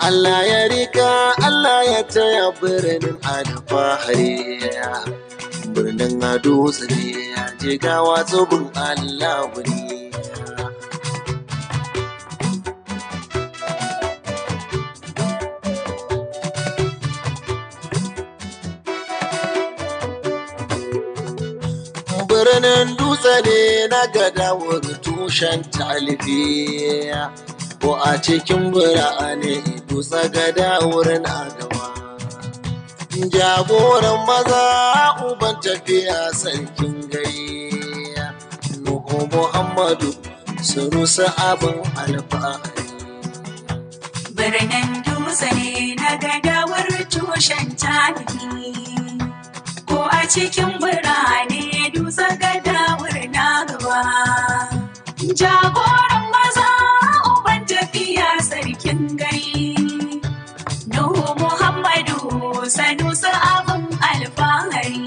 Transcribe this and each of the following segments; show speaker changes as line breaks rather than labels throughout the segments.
Allah ya rika Allah ya taya birnin alfahari birnin ado tsire ya je gawa zubin Allah ne birnin dutse ne na gadawar tushen talibiya ko a cikin birane dutse gadawar na gaba jagoran maza uban tafiya sarkin gari nuhu muhammadu sunusa abin alfahari
Birnin dutse ne na gadawar tushen tarihi ko a cikin birane dutse gadawar na gaba. Jagoran maza uban tafiya sarkin gari. Nuhu Muhammadu sanusa abin alfahari.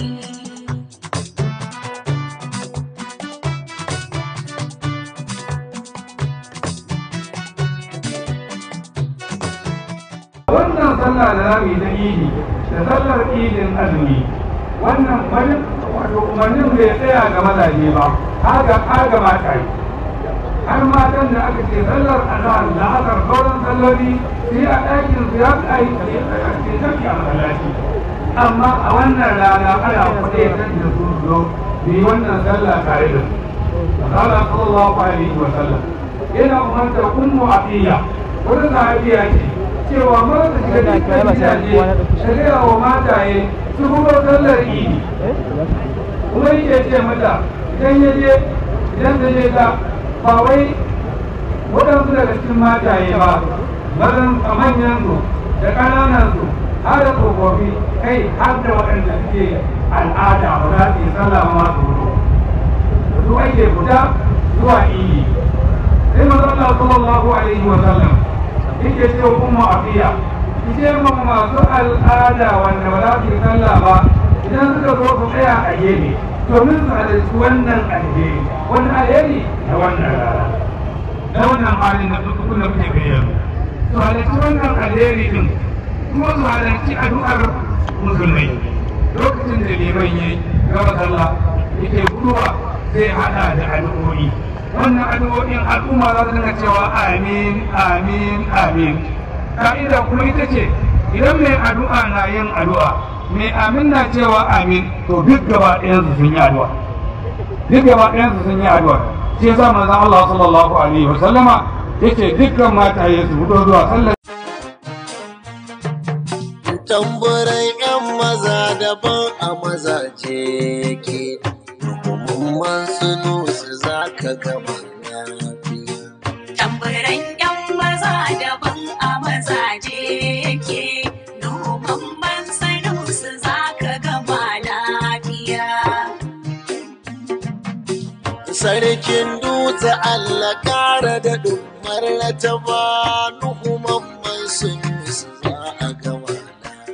wannan sallah da za mu yi ta idi da sallar idin azumi wannan wani wato umarnin bai tsaya ga mazaje ba haka haka mata yi har matan da aka ce sallar azhar da asar sauran salloli su yi a ɗakin su ya fi ayi a cikin tafi a masallaci amma a wannan rana ana kuɗe kan da su zo su yi wannan sallah tare da su Masala sallallahu alaihi wa sallam yana umarta ummu afiya wata sahabiya ce cewa mata shiga cikin gidaje da gaya wa mataye su kuma sallar idi kuma yake ce mata idan ya je idan ta je ta ba wai waɗansu daga cikin mataye ba mazan a manyan su da ƙananan su har da tsofaffi kai har da waɗanda suke al'ada ba za su yi sallah ma masu hudu su ake fita zuwa idi sai manzo Allah sallallahu alaihi wa sallam yake ce umma afiya ce ma masu al'ada wanda ba za su yi sallah ba idan suka zo su tsaya a gefe domin su halarci wannan alheri wani alheri na wannan rana na wannan halin da duk kuna kuke kai yanzu su halarci wannan alheri din kuma su halarci addu'ar musulmai lokacin da liman ya gaba sallah yake guduwa zai hada da addu'o'i wannan addu'o'in al'umma za su dinga cewa amin amin amin ka'ida kuma ita ce idan mai addu'a na yin addu'a mai amin na cewa amin to duk gaba ɗayan su sun yi addu'a duk gaba ɗayan su sun yi addu'a shi yasa manzon Allah sallallahu alaihi wa sallama yace dukkan mataye su fito zuwa sallar
tamburan 'yan maza daban a mazaje ke hukumman su za ka gaba lafiya.
Tamburan 'yan maza daban a mazaje yake noman man sanusu za ka gama lafiya.
Sarkin dutse Allah kara da ɗummar na taba nuhuman man sun za a gama lafiya.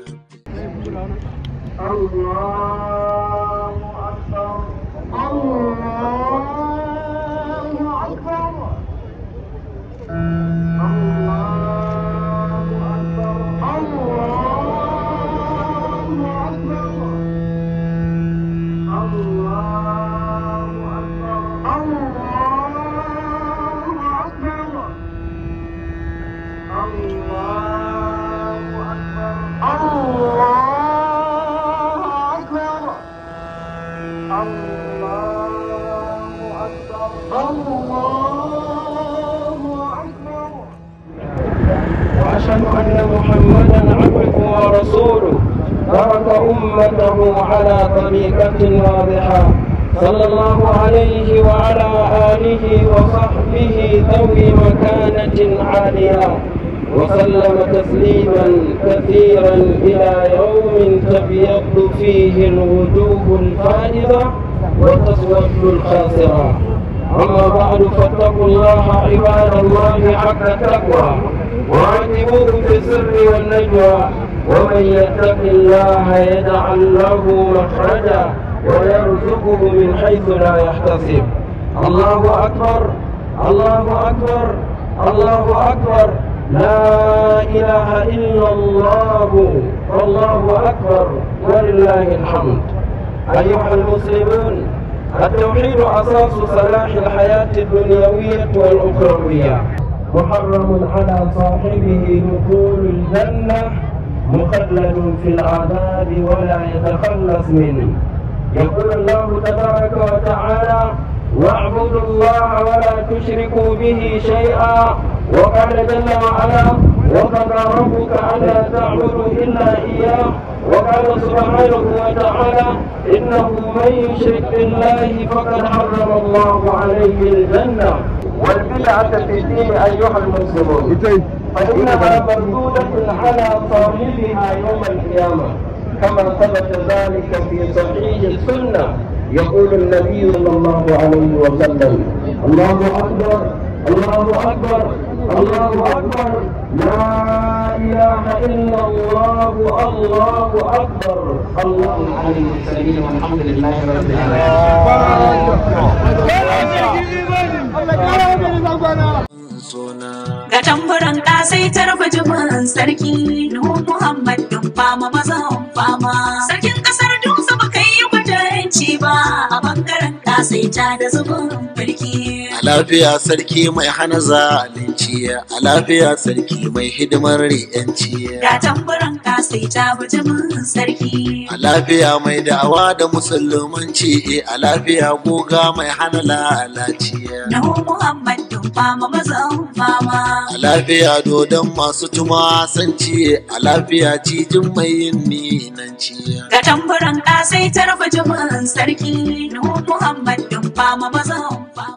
وأشهد أن محمدا عبده ورسوله ترك أمته على طريقة واضحة صلى الله عليه وعلى آله وصحبه ذوي مكانة عالية وسلم تسليما كثيرا إلى يوم تبيض فيه الوجوه الفائزة وتسود الخاسرة أما بعد فاتقوا الله عباد الله حق التقوى وعاتبوه في السر والنجوى ومن يتق الله يجعل له مخرجا ويرزقه من حيث لا يحتسب الله أكبر الله أكبر الله أكبر لا إله إلا الله والله أكبر ولله الحمد أيها المسلمون التوحيد أساس صلاح الحياة الدنيوية والأخروية محرم على صاحبه دخول الجنة مخلد في العذاب ولا يتخلص منه يقول الله تبارك وتعالى واعبدوا الله ولا تشركوا به شيئا وقال جل وعلا وقضى ربك الا تعبدوا الا اياه وقال سبحانه وتعالى انه من يشرك بالله فقد حرم الله عليه الجنه والبدعه في الدين ايها المسلمون فانها مردوده على صاحبها يوم القيامه كما ثبت ذلك في صحيح السنه يقول النبي صلى الله عليه وسلم الله اكبر الله اكبر الله اكبر لا اله الا الله الله اكبر الله عليه السبيل والحمد لله رب
suna
Ga tamburan ƙasaitar bijimin sarki Nuhu Muhammad din fama mazan fama. Sarkin ƙasar Dutse ba kai yi kwatanci ba a bangaren ƙasaita da zubin mulki.
a lafiya sarki mai hana zalunci a lafiya sarki mai hidimar yanci
Ga tamburan ƙasaita bijimin sarki.
a lafiya mai da'awa da musulmanci a lafiya goga mai hana lalaci
Nuhu Muhammad din fama mazan fama.
a lafiya dodon masu tuma sanci a lafiya cijin mai yin minanci
Ga tamburan ƙasaitar bijimin sarki Nuhu Muhammad din fama mazan fama.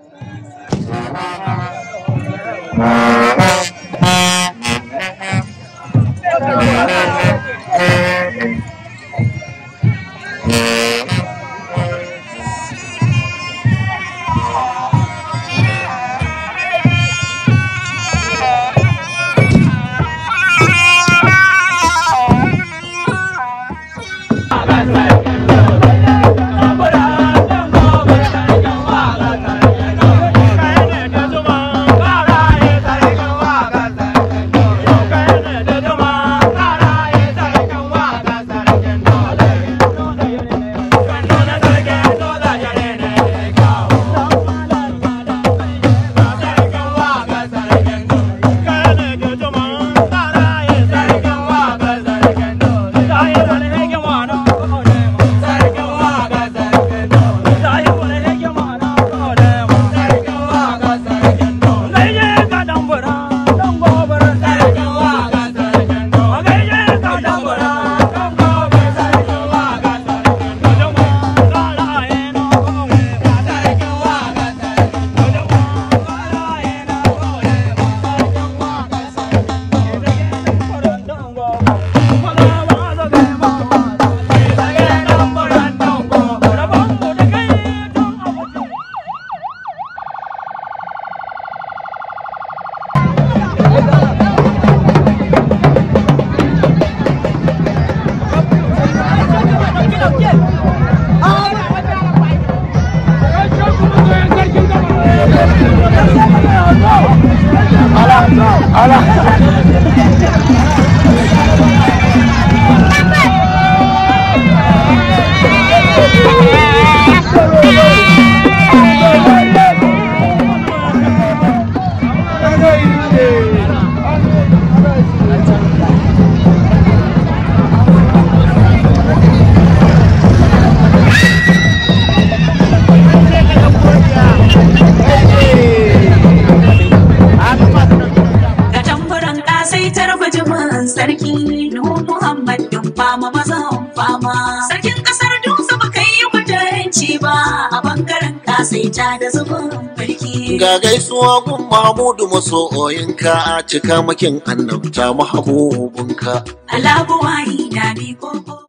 Ga tamburan ƙasaitar bijimin sarki Nuhu Muhammad din fama mazan fama. Sarkin ƙasar Dutse ba kai yi kwatanci ba a bangaren ƙasaita da zubin mulki.
ga gaisuwa gun mahmudu masoyinka a cika makin annabta mahabubinka
Alabuwayi na bi koko.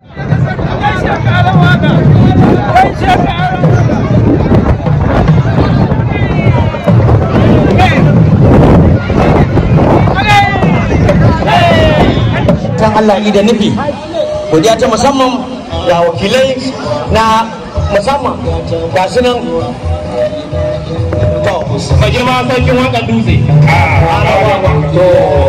kan Allah da nufi godiya ta musamman ga wakilai na musamman ga su nan to
mai girma sarkin wakan dutse
to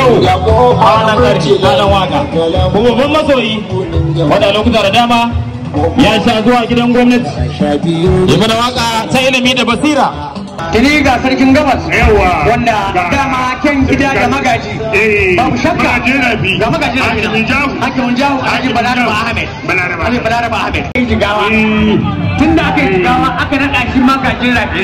shehu a wannan karfi na dan waka kuma babban masoyi wanda lokuta da dama ya sha zuwa gidan gwamnati ya mana waka ta ilimi da basira
Tuni ga sarkin gabas wanda dama ken gida da magaji babu shakka ga magaji da gida hakimin jahu alhaji balaraba ahmed alhaji balaraba ahmed jigawa tun da aka yi jigawa aka naɗa shi magajin rafi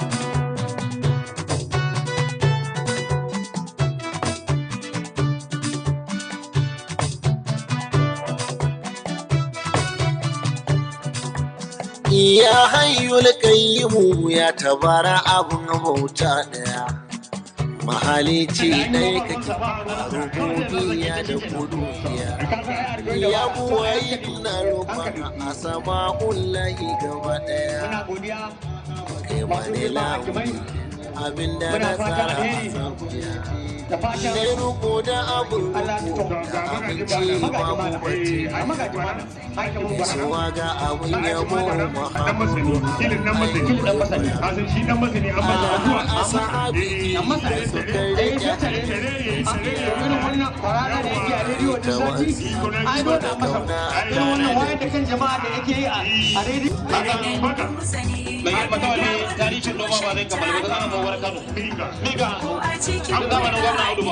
Ya hayyul qayyimu ya tabara abun bauta daya mahalici ɗaya kake rububiyya da kudusiya ya buwayi na roƙon a sama ullahi gaba ɗaya kai ma ne lamuni abinda na tsara a sabuya ne roƙo da abin roƙo da abinci babu bace gaisuwa ga abin yabo mahamudu a sahabi da suka rike da wasi da kauna
mai yarba kawai ne tarihin noma ba zai kamar ba zama mawar kano miga an gama na gwamna audu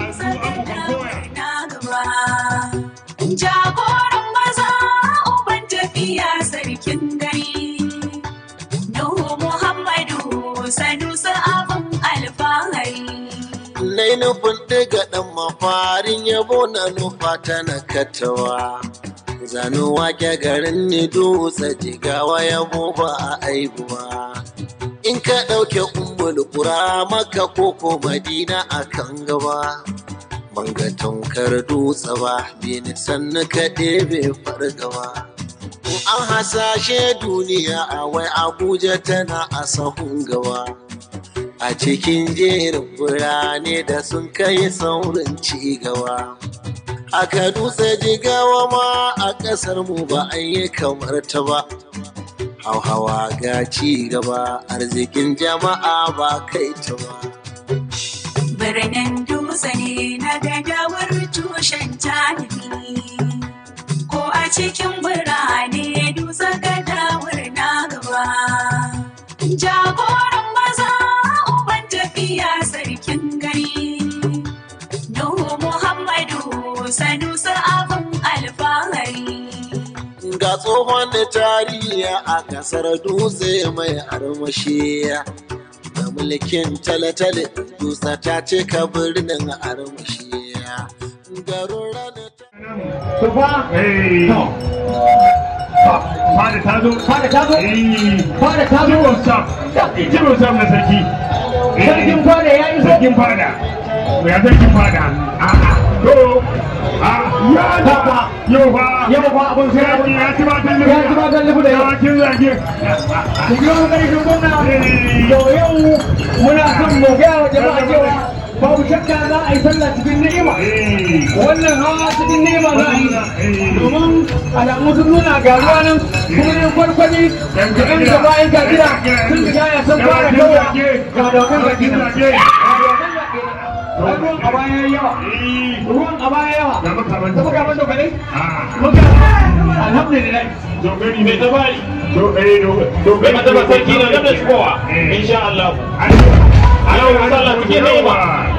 Jagoran maza uban tafiya sarkin gari. Nuhu Muhammadu Sanusi abin alfahari.
Nai nufin ɗiga ɗan mafarin yabo na nufa ta na katawa. Zanu wake garin ni dutse jigawa yabo ba a aibuwa. In ka ɗauke ummul ƙura maka koko madina a kan gaba. Banga tunkar dutse ba, bini sannu ka ɗebe fargaba. In an hasashe duniya a wai Abuja tana a sahun gaba. a cikin jerin birane da sun kai saurin cigaba. Aka dutse jigawa ma a ƙasar mu ba a yi kamar ta ba. Hauhawa ga ci gaba arzikin jama'a ba kai ta ba.
Birnin dutse ne na gadawar tushen tarihi. Ko a cikin birane dutse gadawar na gaba. Jagoran maza uban tafiya sarkin gari. Nuhu Muhammadu Sanusi abin alfahari.
Ga tsohon da tarihi a ƙasar dutse mai armashi. Da mulkin talatale dutse ta cika birnin armashi. Garin ranar ta
Tufa,
Fada ta zo.
fada ta zo,
Eh,
fada ta zo.
Jibin sam. Jibin sam na sarki. Eh,
Sarkin fada ya iso.
Sarkin fada. Ya sarkin fada. A'a. To. A. Ya ta.
Papa.
Yau fa.
Yau fa abun sai
Ya
abun.
ya ci ba kan
Ya ci ba kan lubu da yau.
Yawancin zage.
Ku biyo mu gari kun gwamna. To yau muna son mu gaya wa jama'a cewa babu shakka za a yi sallah cikin ni'ima.
Eh.
Wannan hawa cikin ni'ima za a yi. Domin alamu sun nuna ga ruwa nan kuma ne kwarkwani da ɗan gaba yan gajira sun riga ya san fara kawo ga dokan baki nan. Ga dokan baki nan. Ai, Ruwan a baya yayi yawa.
Eh.
Ruwan a baya yawa.
Ga makaman.
Kuma ga man dokalai.
Ah.
Muka alhamdulillah.
Dogari
mai
ne.
tabari
Do eh do.
mai mataba sarki na gab da shigowa insha Allah Yau sallah cikin ni'ima.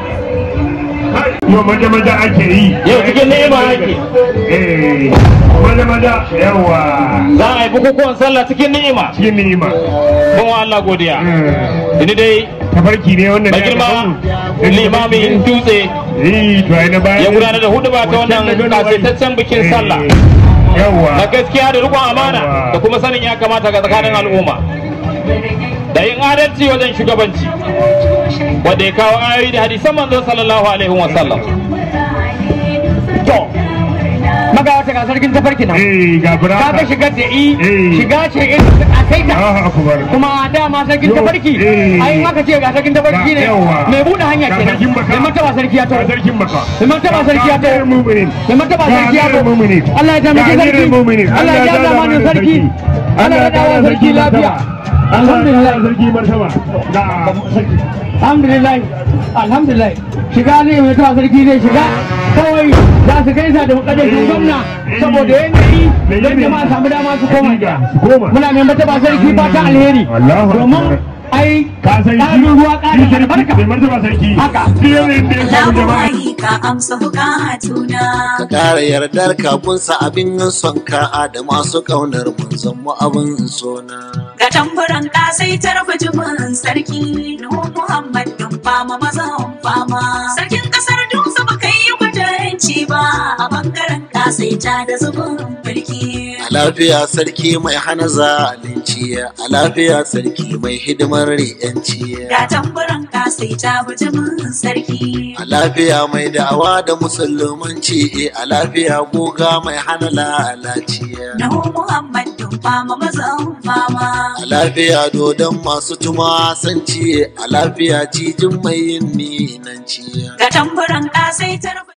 Yau maja maja ake yi.
yau cikin ni'ima ake
Eh, maja maja yawa.
za a yi bukukuwan sallah cikin ni'ima
Cikin ni'ima.
mun wa Allah godiya
Eh,
ini dai
Tafarki ne wannan
mai
da aka
girma
samu.
limamin dutse
Eh, to ai na baya.
ya gudanar da hudu ba ta wannan kasaitaccen bikin sallah
Eh, Yawa.
na gaskiya da rikon amana da kuma sanin ya kamata ga tsakanin al'umma da yin adalci wajen shugabanci wanda ya kawo ayoyi da hadisan manzo sallallahu alaihi wa sallam
To, maga wata ga sarkin tafarki nan.
Eh, ga
Ka ga
buraka.
shigar da i,
Eh.
shiga ce irin a kai ta.
Ah, akubar.
Kuma dama sarkin
Yo,
tafarki,
eh.
ai haka ce ga sarkin tafarki ne.
Yawa.
Mai buɗe hanya
Ga
kenan.
sarkin baka.
Mai martaba sarki ya
Ga
taho.
sarkin baka.
Mai martaba sarki ya
Ga
taho.
muminin.
Mai martaba sarki ya
Ga
taho.
muminin.
Allah ya taimaki
Ga
sarki.
muminin.
Allah ya ja zamanin sarki. Allah ya dawo sarki lafiya.
Alhamdulillah
Alhamdulillah.
sarki martaba. Ga sarki.
alhamdulillah alhamdulillah shiga ne mai tuwa sarki zai shiga kawai za su gaisa da mukaddashin gwamna saboda yanayi don jama'a samu dama su koma gida muna mai mata ba sarki ba ta alheri domin ai ƙarin ruwa ƙarin albarka haka
Labuwayi ka amsa bukatuna.
ka ƙara yardar kakunsa abin son ka da masu ƙaunar manzon mu abin sona
Ga tamburan kasaitar bijimin sarki Nuhu Muhammad din fama mazan fama. Sarkin kasar Dutse ba kai yi kwatanci ba a bangaren kasaita da zubin mulki.
a lafiya sarki mai hana zalunci a lafiya sarki mai hidimar ri'yanci
Ga tamburan kasaita bijimin sarki.
a lafiya mai da'awa da musulmanci a lafiya goga mai hana lalaci
Nuhu Muhammad din fama mazan fama.
a lafiya dodon masu tumasanci a lafiya cijin mai yin minanci
Ga tamburan kasaitar